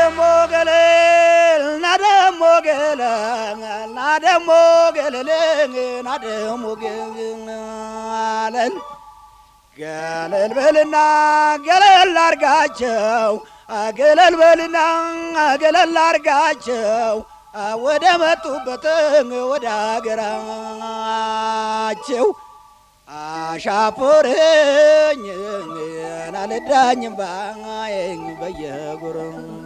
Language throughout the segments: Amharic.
ናደሞ ገለል ናደሞ ገለል ናደሞ ገለል ናደሞ ገለል ገለል በልና ገለል አርጋቸው ገለል በልና ገለል አርጋቸው ወደ መጡበት ወደ አገራቸው አሻፖረኝ አልዳኝም ባይኝ በየጉር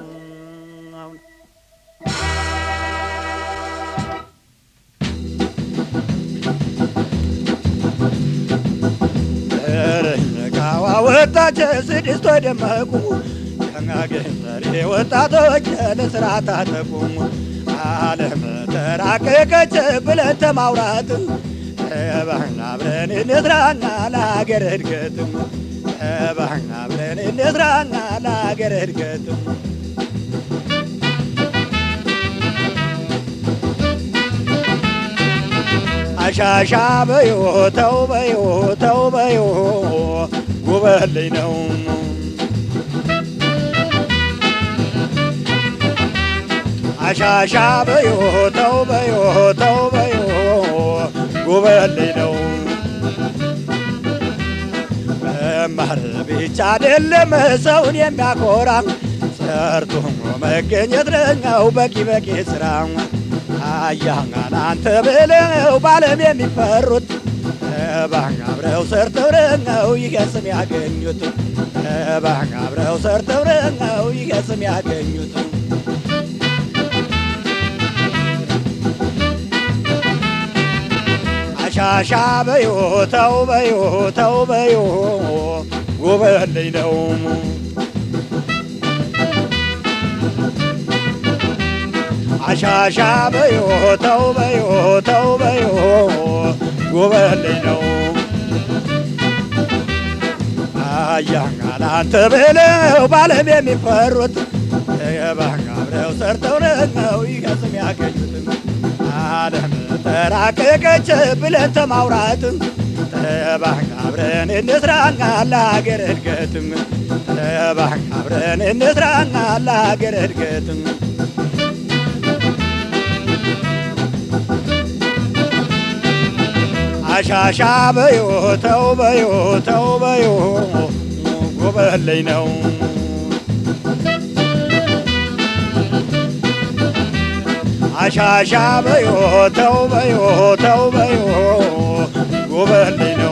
ካዋ ወጣች ስድስት ደመቁ ከናገዘሬ ወጣቶች ለስራ ታጠቁ ዓለም ተራቀቀች ብለን ተማውራት ተባህና አብረን እንስራና ለሀገር እድገትም ተባህና አብረን እንስራና ለሀገር እድገትም አሻሻ በዮ ተው በዮ ተው በዮ ጉበልኝ ነው አሻሻ በዮ ተው በዮ ተው በዮ ጉበልኝ ነው መማር ብቻ አይደለም ሰውን የሚያኮራ ሰርቶ መገኘት ነው በቂ በቂ ስራ አያናን አንተ ብለው ባለም የሚፈሩት ባህ አብረው ሰርተው ነው ይገስም ያገኙት ባህ አብረው ሰርተው ነው ይገስም ያገኙት አሻሻ በዮ ተው በዮ ተው በዮ ጉበልኝ ነው አሻሻ በዮ ተው በዮ ተው በዮ ጉበልኝ ነው አያናን አንተ ብለው ባለም የሚፈሩት የባህር አብረው ሰርተው ነው ይገስም ያገኙትም ዓለም ተራቀቀች ብለን ተማውራት ተባህን አብረን እንስራና ለሀገር እድገትም ተባህን አብረን እንስራና ለሀገር እድገትም አሻሻ በዮ ተው በዮ ተው በዮ ጎበለኝ ነው አሻሻ በዮ ተው በዮ ተው በዮ ጎበልኝ ነው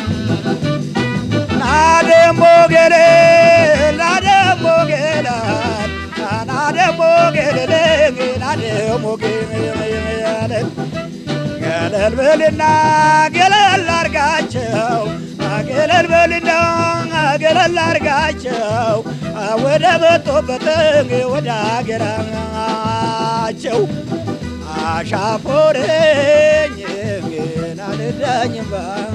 ናደሞ ገሌ ናደሞ ገላ ናደሞ ገሌ ናደሞ ገሌ ገለል በልና ገለል አርጋቸው ገለል በልና ገለል አርጋቸው ወደ መጡበት ወደ አገራቸው አሻፎረኝ ግን አልዳኝም